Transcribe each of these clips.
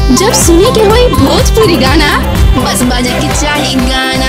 जब सुने के होई भोजपुरी गाना बस बजे के चाही गाना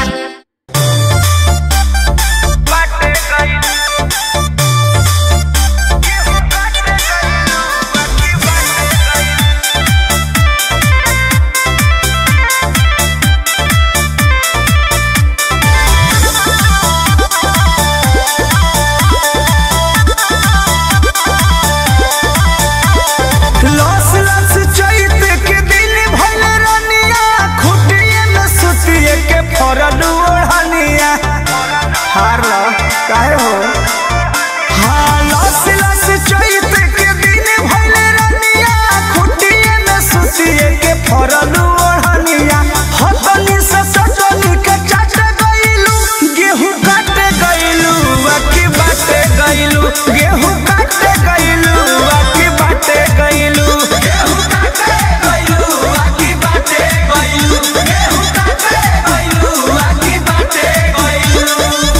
लस लस चैत के दिन भइल रनिया खुटिए में सुतिए के फरल ओढ़निया हार लो काहे हो हाँ लस लस चैत के दिन भइल रनिया खुटिए में सुतिए के फरल ओढ़निया हतनी से सटनी के चाट गइलू गेहूं काट गइलू बाकी बाटे गइलू गेहूं काट गइलू बाकी बाटे गइलू गेहूं काटे गइलू बाकी बाटे गइलू गेहूं काटे गइलू बाकी बाटे गइलू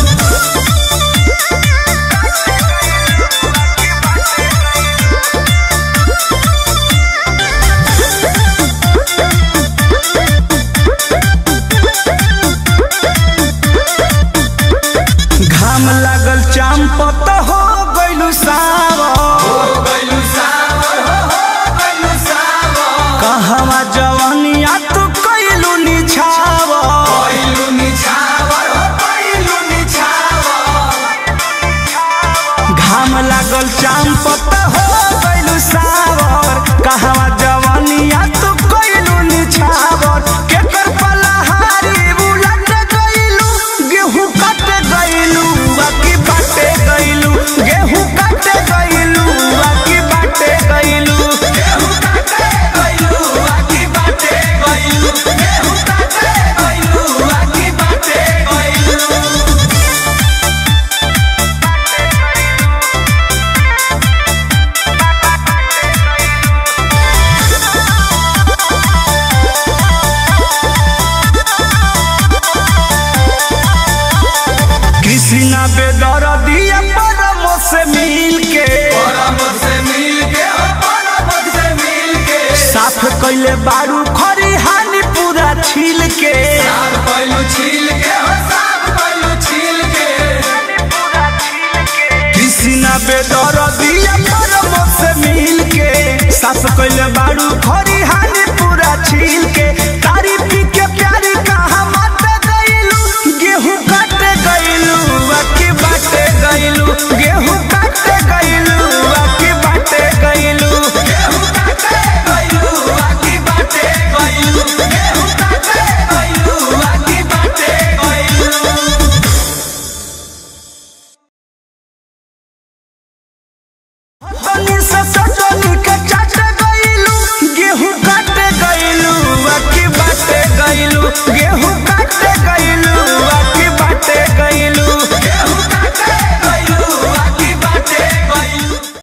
घाम लागल चांपत हो गइलू सावर कहवा जवानिया तू कइलू निछावर घाम लागल चांपत हो गइलू सावर कहवा जवानिया तू कइलू निछावर केकर पलहारी उलट गइलू गेहूं काट गइलू बाकी बाटे गइलू गेहूं काट गइलू बाकी बाटे गइलू गेहूं काटे गइलू बाकी बाटे गइलू गेहूं काटे गइलू बाकी बाटे गइलू कृष्णा बेदर दिया परम से मिल के साफ कैले बारू खरी हानि पूरा छील के कृष्णा बेदर दिया परम से मिल के साफ कैले बारू खरी